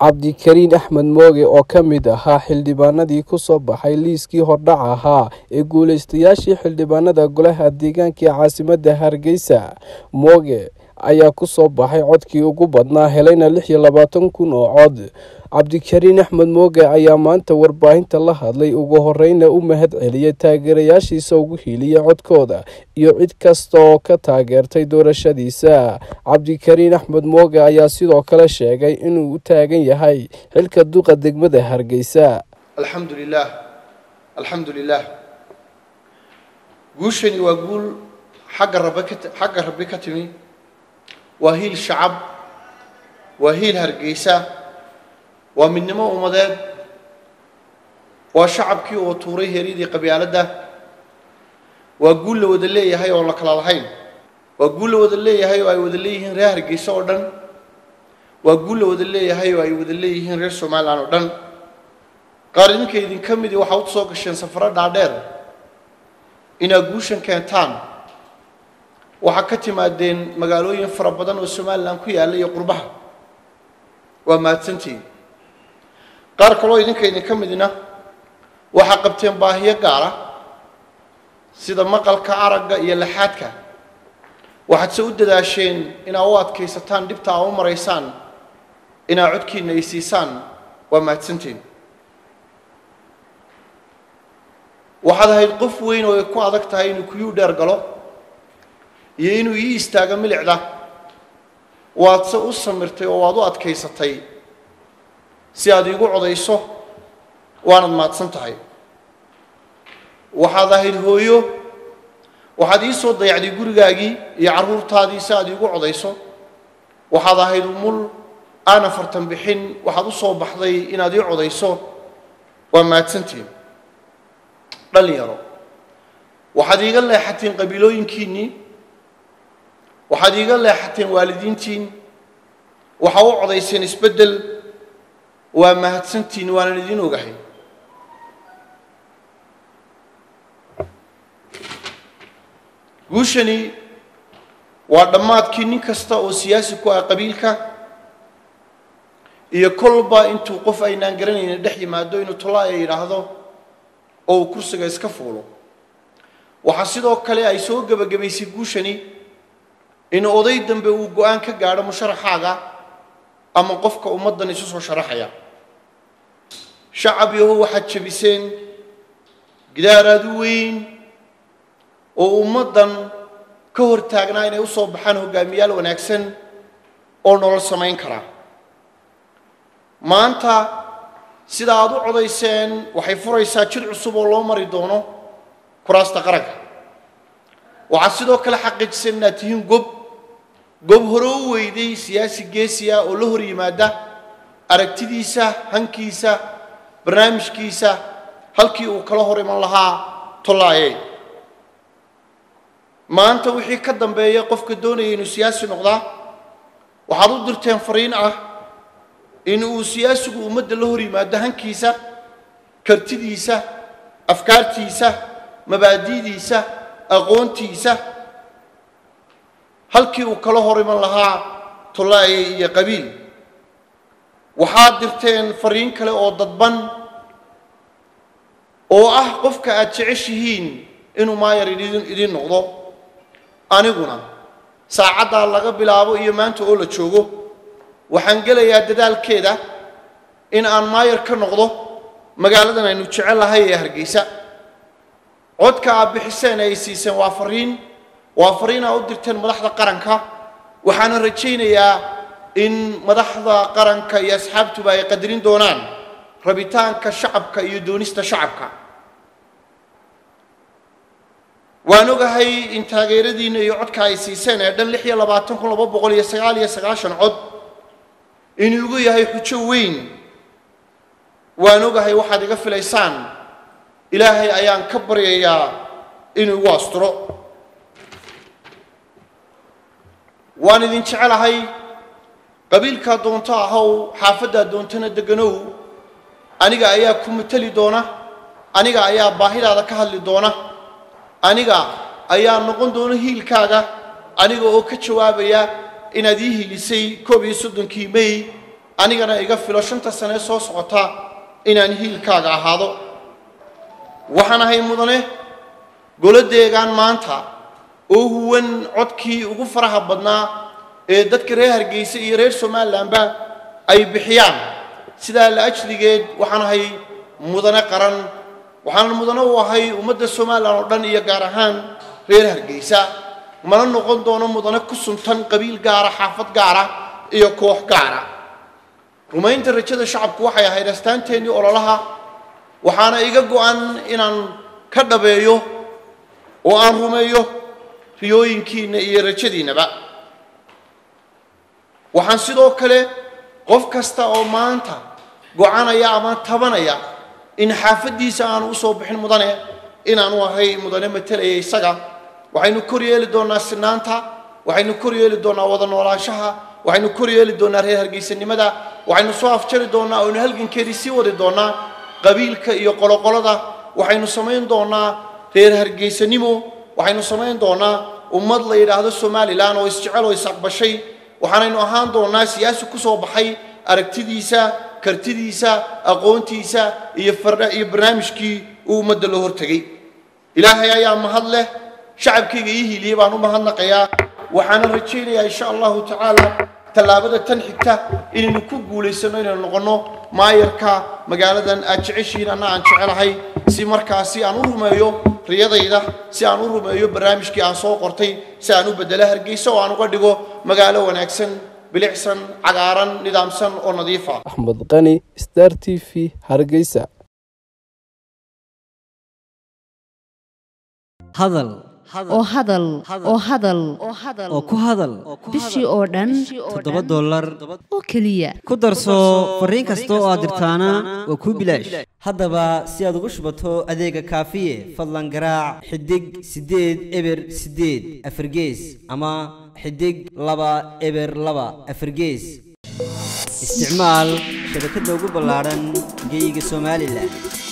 cabdikariin axmed mooge oo ka mid ahaa xildhibaanadii ku soo baxay liiskii hordhac ahaa ee guulaystayaashii xildhibaanada golaha deegaanka ee caasimadda hargeysa mooge ayaa ku soo baxay codkii ugu badnaa helayna lix iyo labaatan kun oo cod cabdikariin axmed mooge ayaa maanta warbaahinta la hadlay ugu horeyna u mahad celiyay taageerayaashiisa ugu hiiliyay codkooda iyo cid kasta oo ka taageertay doorashadiisa cabdikariin axmed mooge ayaa sidoo kale sheegay inuu u taagan yahay xilka duqa degmada hargeysa alxamdu lilah alxamdu lilah guushani waa guul xagga rabe ka xagga rabbi ka timi waa hiil shacab waa hiil hargeysa waa midnimo ummadeed waa shacabkii oo tuuray heeryadii qabyaaladda waa guul la wada leeyahay oon la kala lahayn waa guul la wada leeyahay oo ay wada leeyihiin reer hargeysa oo dhan waa guul la wada leeyahay oo ay wada leeyihiin reer somalilan oo dhan qaar idinka idinka midii waxaa u soo gasheen safaro dhaadheer inaad guushan keentaan waxaa ka timaadeen magaalooyin fara badan oo somalilan ku yaalla iyo qurbaha waa mahadsantiin qaar kaloo idinka idinka midina waxaa qabteen baahiyo gaara sida maqalka aragga iyo laxaadka waxaad se u dadaasheen inaad u adkaysataan dhibta aa u maraysaan inaad codkiina ay siisaan waa mahadsantiin waxaad ahayd qof weyn oo ay ku adag tahay inuu kuyuu dheer galo iyo inuu ii istaago milicda waad se u samirtay oo waad u adkaysatay si aad iigu codayso waanad mahadsan tahay waxaad ahayd hooyo waxaad ii soo dayacday gurigaagii iyo carruurtaadii si aad iigu codayso waxaad ahayd umul aan afartan bixin waxaad u soo baxday inaad ii codayso waa mahadsantiin dhalinyaro waxaad iiga leexateen qabiilooyinkiinnii waxaad iiga leexateen waalidiintiin waxaa u codayseen isbeddel waa mahadsantiin waanan idiin ogahay guushani waa dhammaadkii nin kasta oo siyaasi ku ah qabiilka iyo kolba intuu qof aynaan garanaynin dhex yimaado inuu tolaaya yidhaahdo oo uu kursiga iska fuulo waxaa sidoo kale ay soo gebagabaysay guushani in oday dambe uu go-aan ka gaadho musharaxaaga ama qofka ummaddan isu soo sharaxaya shacab yaho waxaad jebiseen gidaaraad u weyn oo ummaddan ka hor taagnaa inay u soo baxaan hogaamiyaal wanaagsan oo nolol samayn kara maanta sida aad u codayseen waxay furaysaa jid cusub oo loo mari doono kuraasta qaranka waxaad sidoo kale xaqiijiseen inaad tihiin gob gob hore u weyday siyaasi geesiya oo la hor yimaada aragtidiisa hankiisa barnaamijkiisa halkii uu kala hor iman lahaa tollaaye maanta wixii ka dambeeya qofka doonaya inuu siyaasi noqdaa waxaad u dirteen fariin ah in uu siyaasigu ummadda la hor yimaado hankiisa kartidiisa afkaartiisa mabaadi'diisa aqoontiisa halkii uu kala hor iman lahaa tollaaye iyo qabiil waxaad dirteen fariin kale oo dadban oo ah qofka aad jeceshihiin inuu maayar idin idiin noqdo aniguna saacaddaa laga bilaabo iyo maanta oo la joogo waxaan gelayaa dadaalkeeda in aan maayar ka noqdo magaaladan aynu jecellahay ee hargeysa codka aad bixiseen ay siiseen waa fariin waa fariin aa u dirteen madaxda qaranka waxaana rajaynayaa in madaxda qaranka iyo asxaabtuba ay qadarin doonaan rabitaanka shacabka iyo doonista shacabka waan ogahay in taageeradiinna iyo codka ay siiseen ee dhan lix iyo labaatan kun laba boqol iyo sagaal iyo sagaashan cod inuu igu yahay xujo weyn waan ogahay waxaad iga filaysaan ilaahay ayaan ka baryayaa inuu igu asturo waan idin jecelahay qabiilkaa doonto ahow xaafaddaa doontana deganow aniga ayaa ku mateli doona aniga ayaa baahidaada ka hadli doona aniga ayaa noqon doona hiilkaaga aniga oo ka jawaabaya inaad ii hiilisay koob iyo soddonkii may anigana iga filo shanta sane soo socota inaan hiilkaaga ahaado waxaan ahay mudane goladeegaan maanta oo huwan codkii ugu faraha badnaa ee dadka reer hargeysa iyo reer somalilanba ay bixiyaan sidaa la ajligeed waxaan ahay mudane qaran waxaan mudane u ahay ummadda somalilan oo dhan iyo gaar ahaan reer hargeysa mana noqon doono mudane ku suntan qabiil gaara xaafad gaara iyo koox gaara rumaynta rajada shacabku waxay ahayd astaanteennii ololaha waxaana iga go-an inaan ka dhabeeyo oo aan rumeeyo riyooyinkiinna iyo rajadiinnaba waxaan sidoo kale qof kasta oo maanta go-anaya ama tabanaya in xaafaddiisa aanu u soo bixin mudane inaanu ahay mudane matelaya isaga waxaynu kor yeeli doonnaa sinaanta waxaynu kor yeeli doonnaa wada noolaanshaha waxaynu kor yeeli doonnaa reer hargeysanimada waxaynu soo afjari doonnaa oynu halgankeedii sii wadi doonnaa qabiilka iyo qoloqolada waxaynu samayn doonnaa reer hargeysanimo waxaynu samayn doonnaa ummad la yidhaahdo somalilan oo isjecel oo isaqbashay waxaanaynu ahaan doonnaa siyaasi ku soo baxay aragtidiisa kartidiisa aqoontiisa iyo iyo barnaamijkii uu ummadda loo hortegay ilaahay ayaa mahad leh shacabkayga ii hiiliyey baan u mahadnaqayaa waxaana rajaynayaa insha allahu tacaala tallaabada tan xigta inaynu ku guulaysanno inaynu noqonno maayarka magaaladan aad jeceshihiin anna aan jecelahay si markaasi aan u rumeeyo riyadayda si aan u rumeeyo barnaamijkii aan soo qortay si aan u beddelo hargeysa oo aan uga dhigo magaalo wanaagsan bilicsan cagaaran nidaamsan oo nadiif ah axmed qani star t v hargeysa hadal oo hadal oo hadal oo ku hadal bishii oo dhan toddoba dollar oo keliya ku darso fariin kasta oo aad dirtaana waa kuu bilaash haddaba si aad ugu shubato adeega kaafiye fadlan garaac xidig siddeed eber siddeed afargees ama xidig laba eber laba afargees isticmaal shabakadda ugu ballaadhan geyga somalilan